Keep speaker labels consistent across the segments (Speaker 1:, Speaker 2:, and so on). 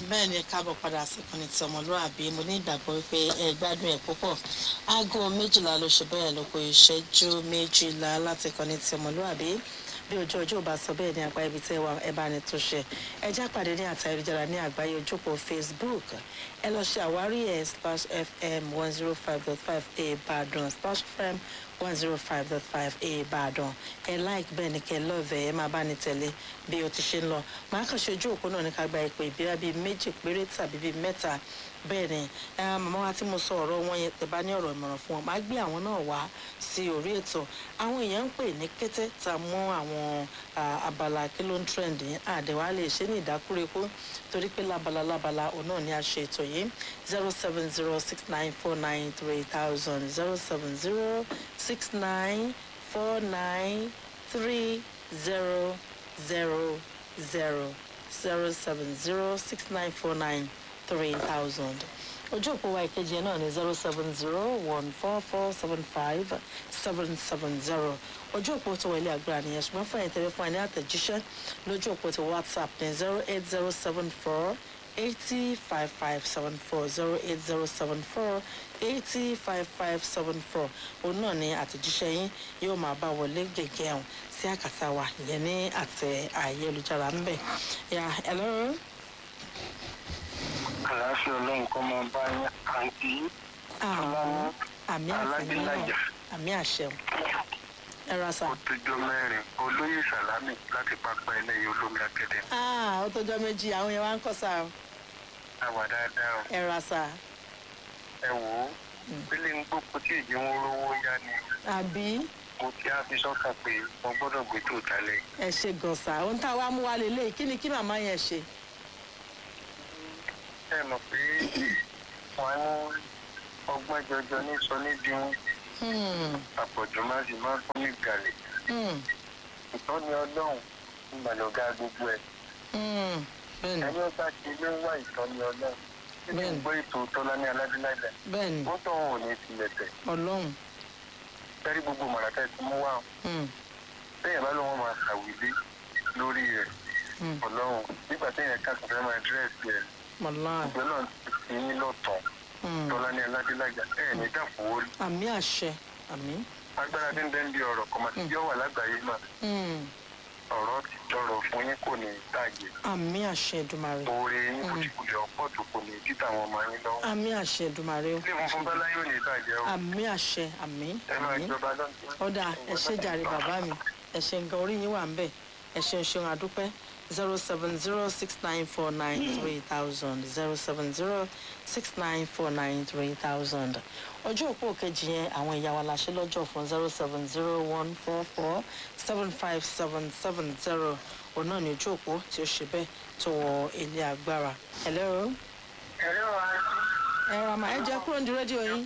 Speaker 1: bẹ́ẹ̀ ni káàbọ̀ padà sí ìkànnì tí ọmọlúwàbí mo ní ìgbàgbọ́ wípé ẹ gbádùn ẹ̀ púpọ̀ aago méjìlá ló ṣe bẹ́ẹ̀ ló kó ìṣẹ́jú méjìlá láti ìkànnì tí ọmọlúwàbí bí ojú ọjọ́ ò bá sọ bẹ́ẹ̀ ní apá ibi tí ẹ wà ẹ bá ní tó ṣe ẹ já pàdé ní àtà ayélujára ní àgbáyé ojúpọ̀ facebook ẹ lọ ṣe àwárí ẹ slash fm one zero five dot five ìbàdàn slash fm one zero five dot five ìbàdàn ẹ like bẹ́ẹ̀ ni kẹ́ lọ́ọ̀vẹ̀ ẹ máa bá ní tẹ̀lé bí o ti ṣe ń lọ màá kàn ṣe ojú òpó náà ní ká gba ìpè ìbíra bíi méjì péré tàbí bíi mẹ́ta bẹ́ẹ̀ ni màmá wa tí mo sọ ọ̀rọ̀ wọn yẹn tẹ̀ bá ní ọ̀rọ̀ ìmọ̀ràn fún wọn màá gbé àwọn náà wá sí orí ètò àwọn èèyàn ń pè ní kété tá a mú àwọn abala kí ló ń trend yẹn àdẹ̀wà lè ṣe ní ìdákúrekú torí pé lábala lábala òun náà ni a ṣe ètò yìí zero seven zero six nine four nine three thousand zero seven zero six nine four nine three zero zero zero zero seven zero six nine four nine three thousand ojú òpó wa ìkejì ẹ náà ní zero seven zero one four four seven five seven seven zero ojú òpó tó wọlé àgbà nìyẹn ṣùgbọ́n fún ẹ̀yìn tẹ̀lé fún ẹ ní àtẹ̀jíṣẹ́ lójú òpó ti whatsapp ní zero eight zero seven four eighty five five seven four zero eight zero seven four eighty five five seven four òun náà ní àtẹ̀jíṣẹ́ yín yóò máa bá wọlé gẹ́gẹ́ ọ̀hún sí àkàtà wa ìyẹn ní àtẹ ayélujára ń bẹ̀ yà ẹ̀ lọ́rùn
Speaker 2: àlàáfíà ọlọ́run kọ́ máa bá yín àǹtí ọlọ́run
Speaker 1: àmì àfẹ̀yìn náà àmì àṣẹun ẹ ra sà.
Speaker 2: ó tójọ́ mẹ́rin olóyè sàlámì láti pápá ẹlẹ́yìn olómi akéde.
Speaker 1: ó tójọ́ méjì àwọn yẹn wá ń kọ́ sà o.
Speaker 2: àwà dáadáa o.
Speaker 1: ẹ ra sà.
Speaker 2: ẹ wò ó pélé ń gbókun tí ìdí wọn rówó yá ni.
Speaker 1: àbí.
Speaker 2: mo ti á fi sọ́kàn pé mo gbọ́dọ̀ gbé tó talẹ̀.
Speaker 1: ẹ ṣe gànṣà ohun tá a wá mú wa lélẹ̀ kí ni kí màmá yẹn ṣe.
Speaker 2: ẹ mọ̀ pé wọ́n ní ọgbọ́n jọjọ ní sọ níbi àpọ̀jù má sì máa fún ní gàlè. ìtọ́ni ọlọ́run ìgbàlódé gbogbo ẹ̀. ẹni ọba ti ló ń wá ìtọ́ni ọlọ́run títí ń gbọ́ ètò tọ́lá ní aládùúgbò.
Speaker 1: bẹ́ẹ̀ni
Speaker 2: ó tọ́ wọn ò ní tilẹ̀ tẹ̀.
Speaker 1: ọlọ́run.
Speaker 2: sẹ́rí gbogbo màràkà ti mú wá. bẹ́ẹ̀ bá lóun máa ṣàwílé lórí rẹ̀ ọlọ́run nígbà téèyàn kà tó fẹ́ máa dírẹ́sì rẹ̀
Speaker 1: wàláì.
Speaker 2: ìgbẹ́ náà ti ní lọ́tọ̀ tọ́lá ní aládélájà ẹ̀ ní dàpọ̀ orí.
Speaker 1: àmì àṣẹ àmì.
Speaker 2: agbára tí ń bẹ́ ń di ọ̀rọ̀ kọ́mọ tí yóò wà lágbàáyé mà ọ̀rọ̀ ti tọrọ fún yín kò ní tàgé.
Speaker 1: àmì àṣẹ ìdùmarè.
Speaker 2: oore yín kò ti kulẹ̀ ọ̀pọ̀ tó kò ní títà àwọn ọmọ yín lọ́wọ́.
Speaker 1: àmì àṣẹ ìdùmarè o.
Speaker 2: ilé funfun bá láyé ò ní bàjẹ́ o.
Speaker 1: àmì àṣẹ àmì
Speaker 2: ẹ máa
Speaker 1: àmì.
Speaker 2: jọba lọ́dún.
Speaker 1: ọ̀dà ẹ ṣe jàre bàbá mi ẹ ṣe nǹkan orí yín wà ń bẹ̀ ẹ ṣeun ṣeun àdúpẹ́ zero seven zero six nine four nine three thousand zero seven zero six nine four nine three thousand ọjọ́ òpó kejì yẹn àwọn ìyá wa la ṣe lọ́jọ́ fún zero seven zero one four four seven five seven seven zero òun náà ní ojú òpó tí ó ṣe bẹ́ẹ̀ tó wọ ilé agbára. hello.
Speaker 2: ẹ̀rọ wa
Speaker 1: ẹ ra ma ẹ jẹ kúrò ní rédíò yín.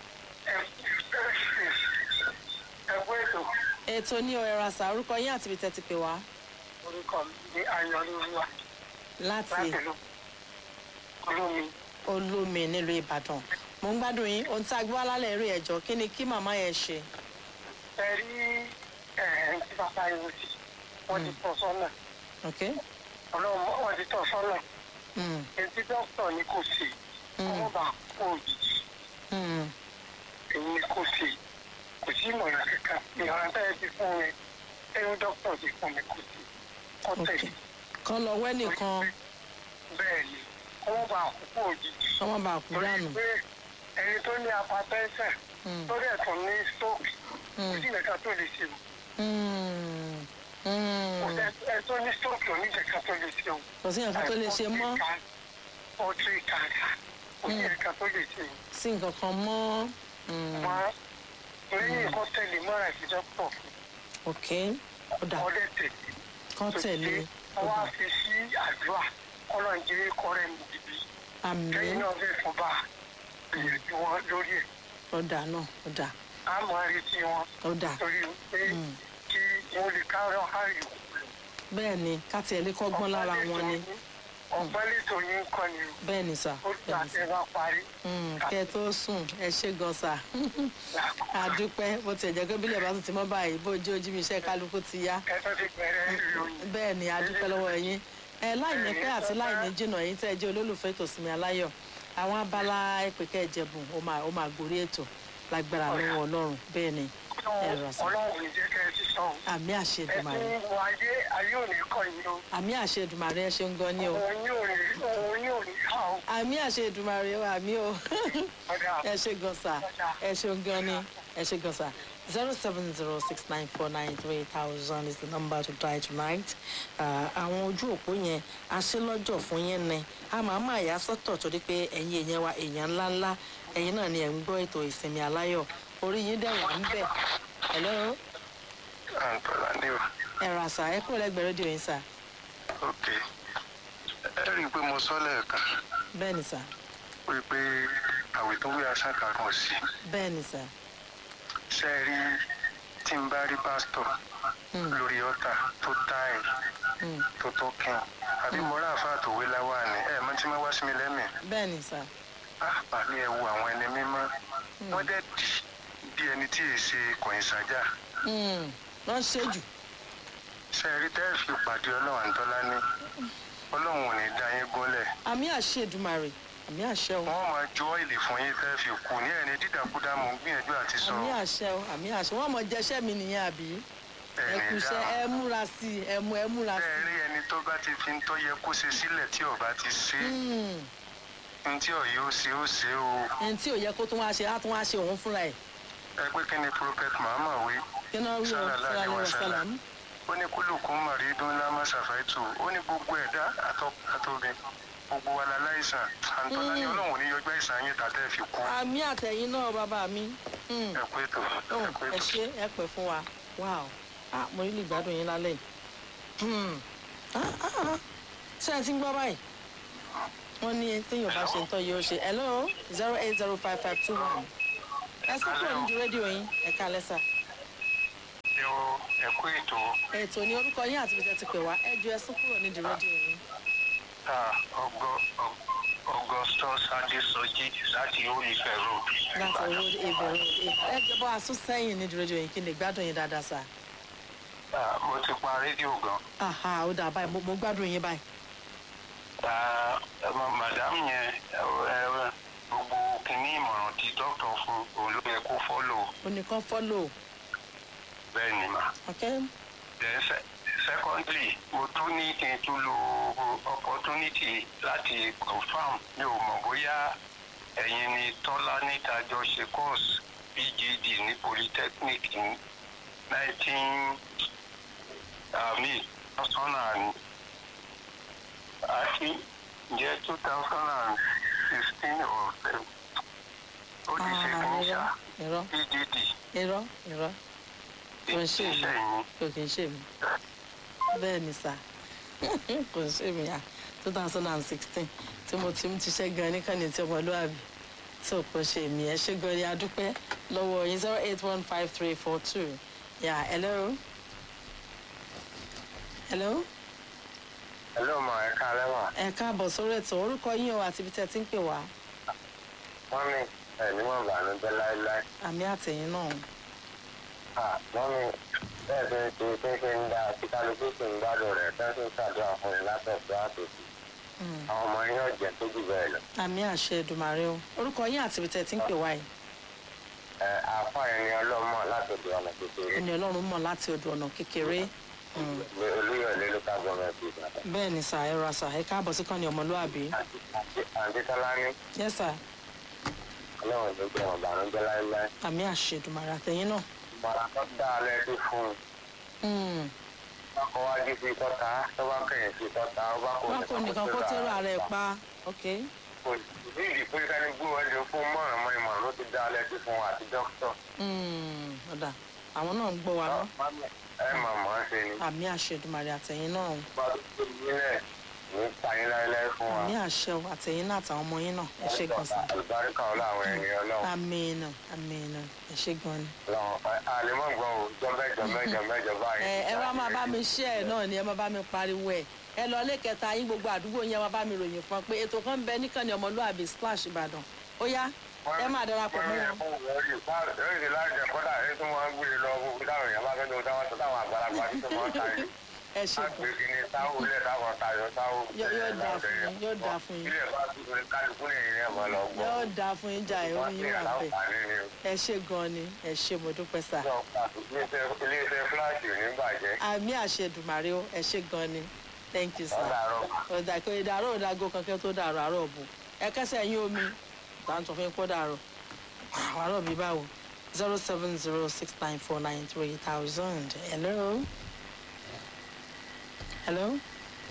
Speaker 2: ẹ̀kú ètò
Speaker 1: ètò ní ọ̀rẹ́ ra sà orúkọ yín àti ibi tẹ́ ti pè wá
Speaker 2: orúkọ mi ní ayọ̀lúwa
Speaker 1: láti
Speaker 2: láti lọ olómi.
Speaker 1: olómi nílùú ìbàdàn mo ń gbádùn yín ohun tí a gbé wá lálẹ́ eré ẹ̀jọ́ kí ni kí màmá yẹn ṣe.
Speaker 2: ẹ rí ẹ̀ẹ́n tí bàbá yìí sí wọ́n ti tọ́ sọ́nà
Speaker 1: ok
Speaker 2: ọlọ́run wọ́n ti tọ́ sọ́nà
Speaker 1: mm.
Speaker 2: etí dókítà ni kò sí ọmọ bá kó òjijì
Speaker 1: Mm.
Speaker 2: èyí ni kò sí kò sí ìmọ̀ràn kankan ìmọ̀ràn tẹ́lẹ̀ ti fún mi ẹ̀rọ dókítà ti fún mi kò sí kọ́
Speaker 1: ok
Speaker 2: tẹ̀lé
Speaker 1: kan lọ wẹ́ nìkan
Speaker 2: bẹ́ẹ̀ ni ọmọ bá kó òjijì
Speaker 1: ọmọ bá kú
Speaker 2: torí
Speaker 1: dànù.
Speaker 2: pé ẹni tó ní apatẹ́sẹ̀
Speaker 1: Mm.
Speaker 2: tó dẹ̀ tún ní stroke
Speaker 1: Mm.
Speaker 2: kò sí nǹkan tó lè ṣe o.
Speaker 1: Mm.
Speaker 2: kò
Speaker 1: Mm.
Speaker 2: sẹ́ ẹ tó ní stroke oníjẹ̀ka tó lè ṣe o.
Speaker 1: kò sí nǹkan tó lè ṣe mọ́
Speaker 2: ọtí kàkà kò sí nǹkan tó lè ṣe o.
Speaker 1: sí nǹkan kan mọ́. Mm.
Speaker 2: wọ́n lẹ́yìn nǹkan tẹ̀lé mọ́ra ìfijọ́ pọ̀ fún
Speaker 1: ok ó dà
Speaker 2: ọdẹ tẹ̀lé.
Speaker 1: kán tẹ̀lé ó
Speaker 2: wọ́n á
Speaker 1: dà
Speaker 2: fi sí àdúrà kọ́nà jẹ́ kọ́rẹ́ mi dìbí.
Speaker 1: àmì
Speaker 2: lẹ́yìn náà fẹ́ fún bá gbìyànjú wọn lórí ẹ̀.
Speaker 1: ó dà náà ó dà
Speaker 2: a máa retí wọn
Speaker 1: ó dà
Speaker 2: torí pé
Speaker 1: Mm.
Speaker 2: kí wọ́n lè kárọ̀ ààrẹ òkú lọ.
Speaker 1: bẹ́ẹ̀ ni ká tiẹ̀ lè kọ́gbọ́n lára wọn ni
Speaker 2: ọ̀gbọ́n lẹ́tọ̀ yín kọ́ ni o.
Speaker 1: bẹ́ẹ̀ ni sà
Speaker 2: ó
Speaker 1: bẹ́ẹ̀
Speaker 2: gbà
Speaker 1: ni
Speaker 2: tẹ
Speaker 1: sà.
Speaker 2: wá parí.
Speaker 1: Mm, kẹ́ ẹ tó sùn ẹ ṣe gan sà àdúpẹ́ bó tiẹ̀ jẹ́ pé bílẹ̀ bá tún ti mọ́ báyìí bó ojú ojú mi iṣẹ́ kálukú ti yá
Speaker 2: ẹ tó ti bẹ̀rẹ̀ ìròyìn.
Speaker 1: bẹ́ẹ̀ ni àdúpẹ́ lọ́wọ́ yín ẹ láì ní pẹ́ àti láì ní jìnnà yìí tẹ́ ẹ jẹ́ olólùfẹ́ ètò ìsinmi aláyọ̀ àwọn abala ìpèkẹ́ ìjẹ̀bùn ó máa ó máa gòrí ètò lágbára lọ́wọ́ ọlọ́run bẹ́ẹ̀ ni ẹ rà sá
Speaker 2: ọlọ́run ní jẹ́ kẹ́ ẹ ti sàn.
Speaker 1: àmì àṣẹ Èdùmàrè
Speaker 2: ẹ̀sìn wọ ayé ayé ò ní kọ́ yín o.
Speaker 1: àmì àṣẹ Èdùmàrè ẹ ṣeun gan ni o
Speaker 2: òun yóò ní òun yóò ní ká o.
Speaker 1: àmì àṣẹ Èdùmàrè o àmì o
Speaker 2: ọ̀dà
Speaker 1: ẹ ṣe gan sa ẹ ṣeun gan ni ẹ ṣe gan sa zero seven zero six nine four nine three thousand is the number to try tonight Ah, àwọn ojú òpó yẹn aṣélọ́jọ̀ fún yẹn ni a máa máa yà sọ́tọ̀ torí pé ẹ̀yin èèyàn wa èèyàn ńláńlá ẹ̀yin náà ni ẹ̀ ń gbọ́ ètò ìsinmi aláyọ̀ orí yín dẹ̀ wà ń bẹ̀ hello
Speaker 2: àǹtọ̀lá ní o.
Speaker 1: ẹ̀rọ àṣà ẹ kúrò lẹ́gbẹ̀ẹ́ rédíò yín sà
Speaker 2: ok ẹ rí i pé mo sọ lẹ́ẹ̀kan
Speaker 1: bẹ́ẹ̀ ni sà
Speaker 2: wípé àwẹ̀ tó wí aṣá kankan sí
Speaker 1: bẹ́ẹ̀ ni sà
Speaker 2: ṣe rí tí n bá rí pásítọ̀
Speaker 1: Hmm.
Speaker 2: lórí ọ̀tà tó táì
Speaker 1: Hmm.
Speaker 2: tó tó kìn àbí mo rà àfáà tó wé láwà ní ẹ̀ mọ́ tí wọ́n wá sí mi lẹ́mìí
Speaker 1: bẹ́ẹ̀ ni sà
Speaker 2: ah bàbá ẹ wo àwọn ẹni mímọ́ wọ́n dẹ̀ dì bí ẹni tí èè ṣe kọ̀yìn sájà
Speaker 1: Hmm. wọ́n ṣe jù
Speaker 2: ṣe rí tẹ́ ẹ fi pàdé ọlọ́run àǹtọ́lá ní ọlọ́run ò ní dá yín gúnlẹ̀
Speaker 1: àmì àṣẹ Èdùmàrè àmì àṣẹ o.
Speaker 2: wọ́n máa ju ọ́ìlì fún yín tẹ́ ẹ fi kú ní ẹni dídàkúdà mò ń gbìyànjú àti sọ
Speaker 1: àmì àṣẹ o àmì àṣẹ wọn mọ jẹṣẹ mi nìyẹn àbí ẹ
Speaker 2: ẹni
Speaker 1: kúṣẹ́
Speaker 2: dá
Speaker 1: ẹ múra sí i ẹ mú ẹ múra sí
Speaker 2: bẹ́ẹ̀ rí ẹni tó bá ti fi ń tó yẹ kó ṣe sílẹ̀ tí ọba ti ṣe
Speaker 1: i. Hmm.
Speaker 2: ní tí ọ̀yẹ́ ó ṣe ó ṣe o
Speaker 1: ẹni tí ò yẹ kó tún wá ṣe á tún wá ṣe òun fúnra ẹ
Speaker 2: ẹ pé kí ni prophet Muhammad wí
Speaker 1: kí náà rí o
Speaker 2: Sallallahu
Speaker 1: sọlá
Speaker 2: alaihi
Speaker 1: ní
Speaker 2: wasallam.
Speaker 1: wàsálàm.
Speaker 2: ó ní kúlùkùn màrídùn lámà ṣàfàìtù ó ní gbogbo ẹ̀dá àtọ́bí gbogbo wa la láìsàn àǹtọ́lá ní ọlọ́run ò ní yọjọ́ àìsàn yín tàtẹ́ fi kú
Speaker 1: àmì àtẹ̀yìn náà bàbá mi. Hmm.
Speaker 2: ẹ pé tó
Speaker 1: Oh,
Speaker 2: ẹ pé
Speaker 1: ẹ
Speaker 2: tó.
Speaker 1: ṣe ẹ pẹ́ fún wa wow ah mo rí lè gbádùn yín lálẹ́ yìí. Hmm. Ah, ah, ah. ṣé ẹ ti ń gbọ́ báyìí wọ́n ní téèyàn bá ṣe ń tọ́ yóò ṣe hello zero eight zero five five two one ẹ sọ kúrò nídìí rédíò yín ẹ ká lẹ́sà.
Speaker 2: ẹ o ẹ kú ètò
Speaker 1: ètò ní orúkọ yín àti bíjẹ́ ti pè wá ẹ ju ẹsùn kúrò nídìí rédíò yín.
Speaker 2: ah, ọgọ ọ- augustus adesoji láti olùfẹ́ road.
Speaker 1: láti owó ìbẹ̀rù ẹ jẹ́ bọ́ àsún sẹ́yìn nídìí rédíò yín kí ni gbádùn yín dáadáa sá.
Speaker 2: Ah, mo ti pa rédíò gan.
Speaker 1: aha ó dà báyìí mo- mo gbádùn yín báyìí.
Speaker 2: Ah, ẹ mọ madam yẹn ẹ ẹ gbogbo kìíní ìmọ̀ràn tí dókítà fún òun ló yẹ kó fọ́lò
Speaker 1: oníkan fọ́lò
Speaker 2: bẹ́ẹ̀ ni mà.
Speaker 1: ok
Speaker 2: then se secondly mo tún ní kí n tún lo opportunity láti confam mi ò mọ̀ bóyá ẹ̀yin ni tọ́lá níta jọ ṣe course pgd ní polytechnic ní nineteen àmì two thousand and àti ǹjẹ́ two thousand and sixteen or seven ó ti ṣe kí n ṣá
Speaker 1: irọ́
Speaker 2: pgd
Speaker 1: irọ́ irọ́ kò ń ṣe mí
Speaker 2: ìṣẹ̀yìn
Speaker 1: kò kì í ṣe mí bẹ́ẹ̀ ni sá kò ń ṣe mí à two thousand and sixteen tí mo ti ń tiṣẹ́ gan ní kànnì tí ọmọlúwàbí tí ò kò ṣe mí ẹ ṣe gan ni adúpẹ́ lọ́wọ́ yín zero eight one five three four two yà hello hello
Speaker 2: hello ma ẹ káalẹ́ mà.
Speaker 1: ẹ káàbọ̀ sórí ètò orúkọ yín o àti ibi tẹ́ ẹ ti ń pè wá
Speaker 2: wọ́n ní ẹ̀ní mọ̀ bànújẹ́ láéláé.
Speaker 1: àmì àtẹ̀yìn náà
Speaker 2: wọ́n ní bẹ́ẹ̀ tó ń ṣe ṣe ń dá tí kálukú sì ń gbádùn rẹ̀ tẹ́ sì ń ṣàdúrà fún un látọ̀tọ̀ àtòsí.
Speaker 1: Mm.
Speaker 2: àwọn ọmọ yín ọ̀jẹ̀ tó jù bẹ́ẹ̀ lọ.
Speaker 1: àmì àṣẹ Èdùmàrè o orúkọ yín àti ibi tẹ́ ẹ ti ń pè wá yìí
Speaker 2: ẹ àáfà ẹni ọlọ́mọ látọ̀dọ̀ ọ̀nà kékeré
Speaker 1: ẹni ọlọ́run mọ̀ láti odò ọ̀nà kékeré Mm.
Speaker 2: olúyọ̀lé local government ìbàdàn.
Speaker 1: bẹ́ẹ̀ ni sà ẹ ra sà ẹ káàbọ̀ sí kàn ní ọmọlúwàbí
Speaker 2: àǹtí tọ́lá ní
Speaker 1: yes sir
Speaker 2: ọlọ́run ló gbé wọn bànújẹ́ láéláé.
Speaker 1: àmì àṣẹ Èdùmàrè àtẹ̀yìn náà
Speaker 2: mọ̀ra tó dá a lẹ́sí fún un.
Speaker 1: Mm.
Speaker 2: ọkọ̀ wájú sí kọ́ta tó bá kẹ̀yìn sí kọ́ta ó bá kò
Speaker 1: wọn kò nìkan kó tẹ́rọ ààrẹ pa ok
Speaker 2: kò sí ìdí pé kání gbé wọn lè fún mọ̀ràn mọ́ ìmọ̀ràn ló ti dá a lẹ́sí fún wa àti dókítà.
Speaker 1: Mm. ọ̀dà àwọn náà ń gbọ́ wa ná
Speaker 2: ẹ mà mọ̀ ọ́n ṣe ni.
Speaker 1: àmì àṣẹ Èdùmàrè àtẹ̀yìn náà
Speaker 2: bá a tó nílẹ̀ ní pààyàn láéláé fún wa.
Speaker 1: àmì àṣẹ o àtẹ̀yìn náà àtàwọn ọmọ yín náà ẹ ṣe gan sà
Speaker 2: àlùbáríkà ọlọ́ àwọn ẹni ọlọ́run.
Speaker 1: àmín náà àmín náà ẹ ṣe gan ni.
Speaker 2: ọlọ́run àlèmọ́ gbọ́n o jọ́mẹ́jọ mẹ́jọ mẹ́jọ báyìí.
Speaker 1: ẹ ẹ wá máa bá mi ṣe ẹ náà ni ẹ máa bá mi pariwo ẹ ẹ lọ ilé kẹta yín gbogbo àdúgbò yín ẹ máa bá mi ròyìn fún ọ pé ètò kan ń bẹ níkànnì ọmọlúwàbí splash ìbàdàn ó yá ẹ máa darapọ̀ mọ́ wọn.
Speaker 2: Lórí láti ẹ̀kọ́dà ẹ̀ tún wọ́n ń gbé lọ gbogbo táwọn èèyàn bá fẹ́ lọ táwọn tó táwọn àgbàlagbà tí tó máa ń ta yìí.
Speaker 1: ẹ ṣe gan
Speaker 2: agbègbè ni táwọn ilé táwọn tayọ táwọn.
Speaker 1: Yóò- yóò dáa fún yín, yóò dáa fún yín.
Speaker 2: ilé bá dúró ní kálukú ní ìrìn ẹ̀mọ́ lọ gbọ́.
Speaker 1: yóò dáa fún yín jà ẹ̀rọ
Speaker 2: wọ́n
Speaker 1: yín
Speaker 2: ní
Speaker 1: wà bẹ́ẹ̀
Speaker 2: àǹfààní ni o.
Speaker 1: ẹ ṣe gan ni ẹ ṣe mo dúpẹ́ sà
Speaker 2: Sọ pàtó ilé-iṣẹ́ fúláṣì ò ní bàjẹ́.
Speaker 1: àmì àṣedùmàrè ó ẹ ṣe gan ni thank you sir.
Speaker 2: ọ̀dàrọ̀
Speaker 1: ọ̀dà kò ìdàrọ̀ òdàgò kankan tó dàrọ̀ àárọ̀ bù ẹ kẹsẹ̀ yín omi tàǹtọ̀ fún pọ́ dàrọ̀ àárọ̀ mi báwo zero seven zero six nine four nine three thousand hello hello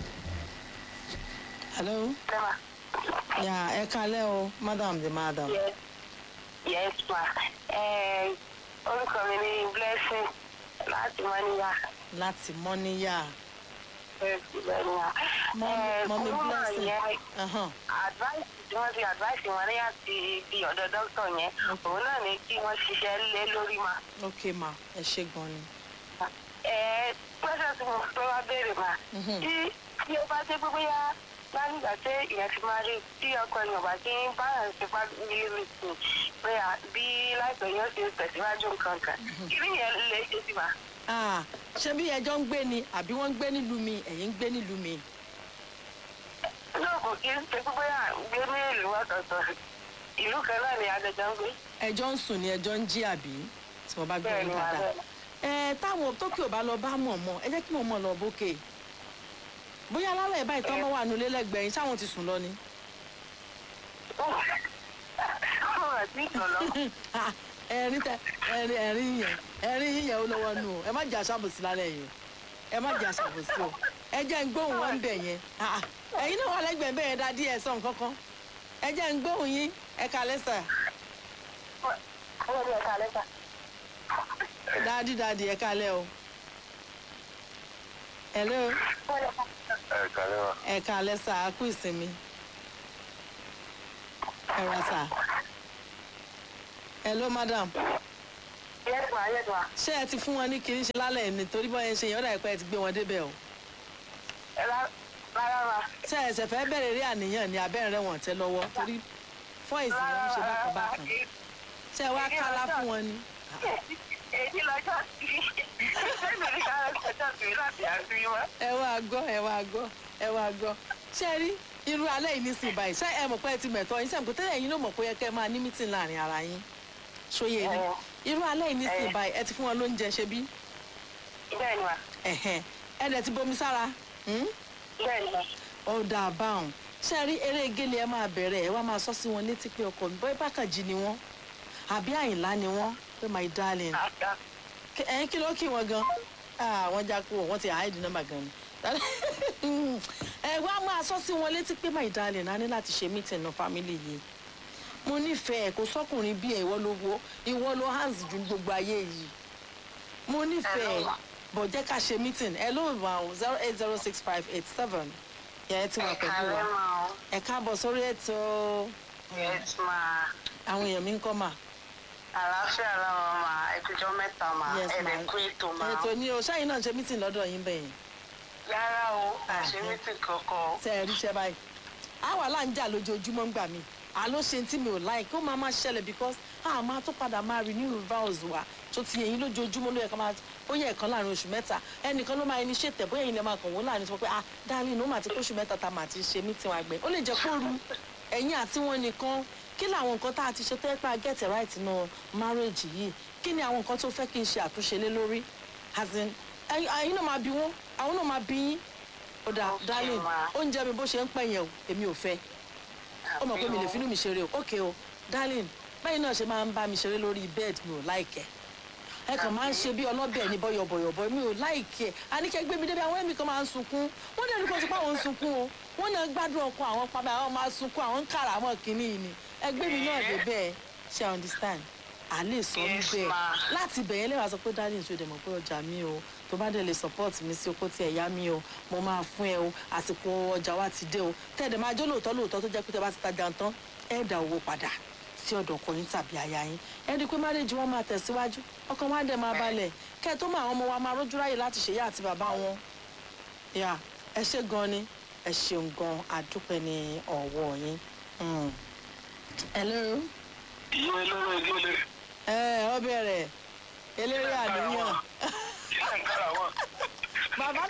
Speaker 1: hello yà ẹ kalẹ́ o madam the madam
Speaker 3: Yes, yes ma. Eh, orúkọ mi ni Blessing láti Mọ́níyà.
Speaker 1: láti mọ́níyà
Speaker 3: Mọ́níyà.
Speaker 1: Mọ́mí- Mọ́mí
Speaker 3: kúrúmà
Speaker 1: Blessing.
Speaker 3: yẹn
Speaker 1: Ahán,
Speaker 3: advice tí wọ́n ti advice wọn ní àti di ọ̀dọ̀ dókítà yẹn òun náà ní kí wọ́n ṣiṣẹ́ lé lórí ma.
Speaker 1: ok ma ẹ ṣe gan ni
Speaker 3: Ẹ pẹ́sẹ̀ tí mo fẹ́ wá béèrè ma.
Speaker 1: Mhm.
Speaker 3: Tí tí ó bá dé pé bóyá lánígbà tí ìyẹn ti máa rí tí ọkọ èèyàn bá ti ń báyà ṣe bá nílé mi sùn bóyá bí láìpẹ́ yóò ṣe tẹ̀síwájú nǹkan kan. Kí ni yẹn lè ṣe sí ma?
Speaker 1: Ah, ṣé bí ẹjọ́ ń gbé ni àbí wọ́n ń gbé nílùú mi ẹ̀yin ń gbé nílùú mi
Speaker 3: náà kò kí ń ṣe pé bóyá gbé ní ìlú ọ̀tọ̀ọ̀tọ̀ ìlú kan náà ni adẹjọ́ ń gbé.
Speaker 1: ẹjọ́ ń sùn ni ẹjọ́ ń jí àbí tí wọ́n bá gbé
Speaker 3: bẹ́ẹ̀
Speaker 1: wọn
Speaker 3: ni wà
Speaker 1: dáadáa
Speaker 3: bẹ́ẹ̀.
Speaker 1: ẹ táwọn tókè ò bá lọ bá mọ̀ mọ́ ẹ jẹ́ kí mọ̀ mọ́ lọ bókè bóyá alárẹ̀ báyìí tọ́ bá wà nulẹ̀ lẹ́gbẹ̀ẹ́ yín sáwọn ti sùn lọ ni.
Speaker 3: ọ̀rọ̀ tí ìtọ̀lọ́
Speaker 1: Ah, ẹ̀rín tẹ ẹ̀rín ẹ̀rín yẹn ẹ̀rín yẹn ó lọ́wọ́ nù o ẹ má jẹ́ aṣàbòsí lálẹ́ yìí o ẹ má jẹ́ aṣàbòsí o ẹ jẹ́ ń gbóhùn wọn bẹ̀ yẹn Ah, ah, ẹ̀yin náà wà lẹ́gbẹ̀ẹ́ bẹ́ẹ̀ dá díẹ̀ sọ̀ nǹkankan ẹ jẹ́ ń gbóhùn yín ẹ kalẹ́ sà
Speaker 3: ọwọ́ mi ẹ̀ka lẹ́ta.
Speaker 1: dáadí dáadí ẹ kalẹ́ o. hello
Speaker 2: ẹ̀ kàlẹ́ wa.
Speaker 1: ẹ kalẹ́ sà á kú ìsinmi ẹ ra sà hello madam
Speaker 3: yẹ́dùn ayẹ́dùn à.
Speaker 1: ṣé ẹ ti fún wọn ní kiri ṣe lálẹ́ ní torí bọ́ ẹ ṣe yẹn ó dà pé ẹ ti gbé wọn débẹ̀ o
Speaker 3: ẹ rárá ma.
Speaker 1: ṣé ẹ ṣẹ̀ fẹ́ bẹ̀rẹ̀ rí àníyàn ní abẹ́rẹ́ wọn tẹ́ lọ́wọ́ torí fọ́ìsì wọn ń ṣe bákan bákan ṣé ẹ wá kálá fún wọn ni.
Speaker 3: èyí lọ́jọ́ sí ṣé mi ní kára ṣẹjọ́ sí láti àfihàn.
Speaker 1: ẹ wá gbọ́ ẹ wá gbọ́ ẹ wá gbọ́ ṣé ẹ rí irú alẹ́ yìí nísìnyí báyìí ṣé ẹ mọ̀ pé ẹ ti mẹ̀tọ́ yín sẹ́yìn kò tẹ́lẹ̀ yín ló mọ̀ pé ó yẹ kẹ́ ẹ máa ní mítìn láàrin ara yín ṣóyè ni
Speaker 3: Ẹ.
Speaker 1: irú alẹ́ yìí nísìnyí
Speaker 3: Ẹ.
Speaker 1: báyìí ẹ ti fún wọn lóúnjẹ ṣe bí
Speaker 3: bẹ́ẹ̀ ni ma
Speaker 1: ẹ̀hẹ̀n ẹ dẹ̀ ti bomi sára hmm?
Speaker 3: bẹ́ẹ̀ ni ma.
Speaker 1: ó dáa báwọn ṣé ẹ rí eré gélé ẹ máa bẹ̀rẹ̀ ẹ wá máa sọ sí wọn létí pé ọkọ mi bọ́ bákànjì ni wọ́n àbí àyìnlá ni wọ́n pé my darling
Speaker 3: àgbà
Speaker 1: Kí- ẹ̀yin kí ló kí wọn gan Ah, wọ́n já kú wọ́n ti hide nọ́mbà gan ni ẹ wá máa sọ sí wọn létí pé my darling a ní láti ṣe meeting náà family yìí mo nífẹ̀ẹ́ kò sọ́kùnrin bí ẹ̀ ìwọ ló wo ìwọ ló hands ju gbogbo ayé yìí mo nífẹ̀ẹ́
Speaker 3: Hello.
Speaker 1: bọ̀ jẹ́ ká ṣe meeting ẹ ló wà ó zero eight zero six five eight seven yẹ ẹ ti wà pẹ̀lú
Speaker 3: ẹ̀ka
Speaker 1: wa
Speaker 3: rẹ̀ ma o.
Speaker 1: ẹ káàbọ̀ sórí ètò
Speaker 3: yes ma.
Speaker 1: àwọn èèyàn mi ń kọ́ mà
Speaker 3: àlàáfíà làwọn ma ẹ̀kújọ́ mẹ́ta ma
Speaker 1: Yes, ma.
Speaker 3: ẹ̀rẹ̀ kú ètò ma.
Speaker 1: ètò ni o ṣáà yín náà ṣe meeting lọ́dọ̀ yín bẹ́yìn
Speaker 3: rárá o
Speaker 1: Ah,
Speaker 3: àṣemítì kankan.
Speaker 1: tẹ ẹ ríṣẹ́ báyìí àwa là ń jà lójoojúmọ́ ń gbà mí àló ṣe tí mi ò láì kó máa máa ṣẹlẹ̀ because a máa tó padà máa renew vows wa tó ti yẹn lójoojúmọ́ ló yẹ ká máa ó yẹ ẹ̀kan láàrin oṣù mẹ́ta ẹnìkan ló máa initiate bóyá ẹ̀yin lè máa kàn wọ́n láàrin tó pé ah darling ó máa ti kóṣù mẹ́ta tá a máa ti ṣe meeting wa gbẹ ó lè jẹ́ kó ru ẹ̀yin àti wọn nìkan kí làwọn nǹkan tá a ti ṣe tó yẹ pé a get it right nù marriage yìí kí ni àwọn nǹkan tó fẹ́ kí n ṣe àtúnṣe lé lórí as in ẹ̀yin ẹ̀yin náà máa bí wọn àwọn náà máa bí yín ó dáa
Speaker 3: Okay,
Speaker 1: darling
Speaker 3: ma.
Speaker 1: oúnjẹ mi bó ṣe ń pẹ̀ yẹn o èmi ò fẹ́ ó mọ̀ pé mi lè finú mi ṣeré o ok o darling báyìí náà ṣe máa ń bá mi ṣeré lórí bed mi ò láìkẹ́ ẹ kàn máa ń ṣe bí ọlọ́bẹ̀ ní bọ́yọ̀bọ̀yọ̀bọ̀ mi ò láìkẹ́ àníkẹ́ gbé mi débi àwọn ẹ̀mí kan máa ń sunkún wọ́n dẹ̀ ní kó ti pa àwọn ń sunkún o wọ́n náà gbádùn ọkọ àwọn pàmò àwọn máa sunkún àwọn ń kàrà àwọn kìíní yìí ni ẹgbẹ́ mi náà dé bẹ́ẹ̀ ṣe I understand à lè sọ mí
Speaker 3: Yes,
Speaker 1: bẹ́ẹ̀
Speaker 3: ma.
Speaker 1: láti bẹ̀yẹn lẹ́wà sọ pé darling ṣe dẹ̀ mọ̀ pé ọjà mi o tó bá dẹ̀ lè support mi sí oko tí ẹ̀ yá mi o mo máa fún ẹ o àsìkò ọjà wa ti dé o tẹ̀dẹ̀ máa jó lóòótọ́ lóòótọ́ tó jẹ́ pé tẹ bá ti tajà tán ẹ̀ dá owó padà sí ọ̀dọ̀ ọkọ yín tàbí aya yín ẹ rí i pé marriage wọn máa tẹ̀síwájú ọkàn wa dẹ̀ máa balẹ̀ kẹ́ ẹ tó mọ àwọn ọmọ wa máa rójú ráyè láti ṣèyá àti bàbá wọn yà ẹ ṣe gan ni ẹ ṣeun gan àdúpẹ́ ní ọ̀wọ́ yín. Mm. hello
Speaker 2: ìwé lóró ìdílé
Speaker 1: ẹ ọ bẹ̀rẹ̀ eléré àníyàn
Speaker 2: ilé ìkárà wọn.
Speaker 1: bàbá kàràwọ̀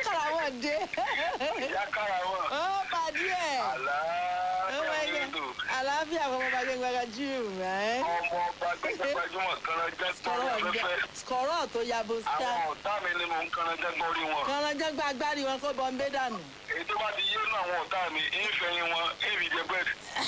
Speaker 1: pàdé
Speaker 2: ìyá kára wọn.
Speaker 1: ó pàdé ẹ̀ ó
Speaker 2: àlàáfíà
Speaker 1: máa ń
Speaker 2: nínú
Speaker 1: àlàáfíà fún ọmọ bàgẹ́ gbàgbà jù rẹ̀
Speaker 2: ọmọ ọba gbẹgbẹgbẹjúmọ kanajẹ gbọrí afẹ́fẹ́
Speaker 1: skọrọ tó yabo sá
Speaker 2: àwọn ọ̀tá mi ni mò ń kanajẹ gbọrí wọn
Speaker 1: kọ́nrọ́jọ́ gba agbárí wọn kó bọ́ ń bẹ́ dànù.
Speaker 2: èyí tó bá ti yé nù àwọn ọ̀tá mi ìfẹ̀yìn wọn ìbí jẹgbẹ́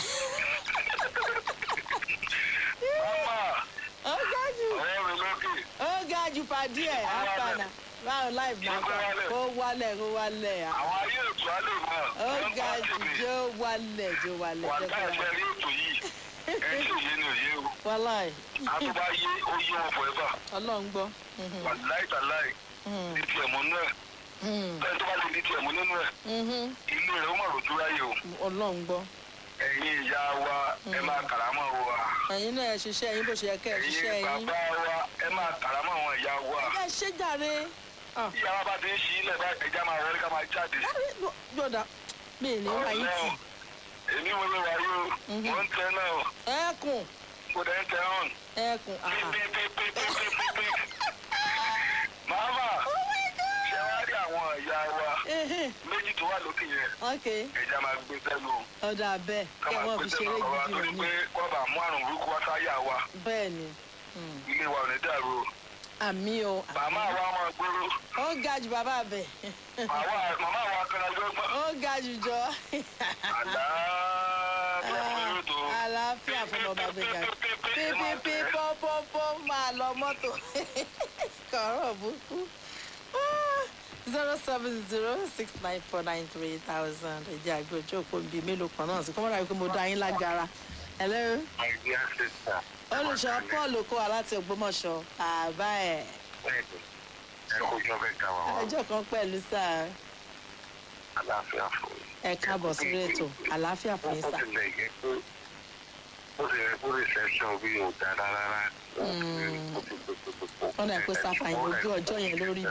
Speaker 2: mama
Speaker 1: ó ga jù
Speaker 2: ọ̀rẹ́ mi lókè
Speaker 1: ó ga jù pàdé ẹ̀ àpànà báwo láì máa gbà kó wálẹ̀ kó wálẹ̀ à.
Speaker 2: àwọn ayé ètò alẹ́ mọ́
Speaker 1: ó ga jù jó wálẹ̀ jó wálẹ̀
Speaker 2: wà
Speaker 1: jẹ́ kó
Speaker 2: táyà
Speaker 1: wálẹ̀.
Speaker 2: rí ètò yìí ẹ̀ tí òye ni òye o
Speaker 1: wáláì
Speaker 2: àtúbà yé ó yé wọn forever
Speaker 1: ọlọ́run gbọ́.
Speaker 2: wà láìtàláì ní tiẹ̀ mọ́ nú ẹ̀ bẹ́ẹ̀ tó bá lè ní tiẹ̀ mọ́ nínú ẹ̀ ilé rẹ̀ ó mà rojú ráyè o
Speaker 1: ọlọ́run gbọ́.
Speaker 2: ẹ̀yin ìyá wa ẹ máa kàrámọ́ wa
Speaker 1: ẹ̀yin náà ẹ ṣiṣẹ́ yín bó ṣe yẹ kẹ́ ẹ ṣiṣẹ́
Speaker 2: ẹ̀yin
Speaker 1: yín.
Speaker 2: bàbá wa ẹ máa kàrámọ́ àwọn ìyá wa
Speaker 1: ẹ ṣe jàre. Ah,
Speaker 2: ìyá wa bá ti ń ṣí ilẹ̀ bá ẹja máa wọlé ká máa jáde.
Speaker 1: yọ̀dà mi ì ní wáyé tì.
Speaker 2: Ọlọ́run, èmi wo ló wáyé o mo ń tẹ náà
Speaker 1: ẹkùn
Speaker 2: mo dẹ̀ ń tẹ hàn.
Speaker 1: ẹkùn aha.
Speaker 2: pípípípípípípí. màmá ṣe wá rí àwọn ìyá wa
Speaker 1: Ehe,
Speaker 2: méjì tó wà lókè yẹn
Speaker 1: ok
Speaker 2: ẹja máa gbé sẹ́nu
Speaker 1: ọ̀dà bẹ́ẹ̀
Speaker 2: ká
Speaker 1: kí
Speaker 2: máa
Speaker 1: wọ́n
Speaker 2: gbé
Speaker 1: fi
Speaker 2: sẹ́nu
Speaker 1: ṣeré
Speaker 2: ọ̀rọ̀ wa
Speaker 1: gidi
Speaker 2: torí
Speaker 1: rẹ̀ ní.
Speaker 2: pé kọ́ bá mú àrùn burúkú wá sáyà wa
Speaker 1: bẹ́ẹ̀ ni Hmm.
Speaker 2: ilé wa ò ní dàrú o.
Speaker 1: àmì o
Speaker 2: màmá wa máa gbóró
Speaker 1: ó ga jù bàbá bẹ̀
Speaker 2: Màwa- màmá wa kan ọjọ́ gbọ́n.
Speaker 1: ó ga jù jọ
Speaker 2: àlàáfíà fún yóò tó.
Speaker 1: àlàáfíà fún ọba gbẹgà pípípí pọ́pọ́pọ́ máa lọ mọ́tò kọ̀ọ̀rọ̀ búkú zero seven zero six nine four nine three thousand ẹ̀jẹ̀ àgbẹ̀ ojú òpó bíi mélòó kan náà sí kọ́mọ́dà wípé mo dá yín lágara hello
Speaker 2: My dear sister.
Speaker 1: olùṣọ́ paul okó aláti ògbómọ̀ṣọ́ àbá ẹ̀
Speaker 2: Bẹ́ẹ̀ni, ẹ kó jọ bẹ́ẹ̀ ká wà wá.
Speaker 1: ẹjọ́ kan pẹ̀lú sáà
Speaker 2: Àlàáfíà fún yín.
Speaker 1: ẹ káàbọ̀ sórí ètò àlàáfíà fún yín
Speaker 2: Ó
Speaker 1: sà
Speaker 2: tilẹ̀ yẹ pé ó lè rẹ kó reception bí ò dára rárá.
Speaker 1: wọ́n dà pé sáfà yín ojú ọjọ́ yẹn lórí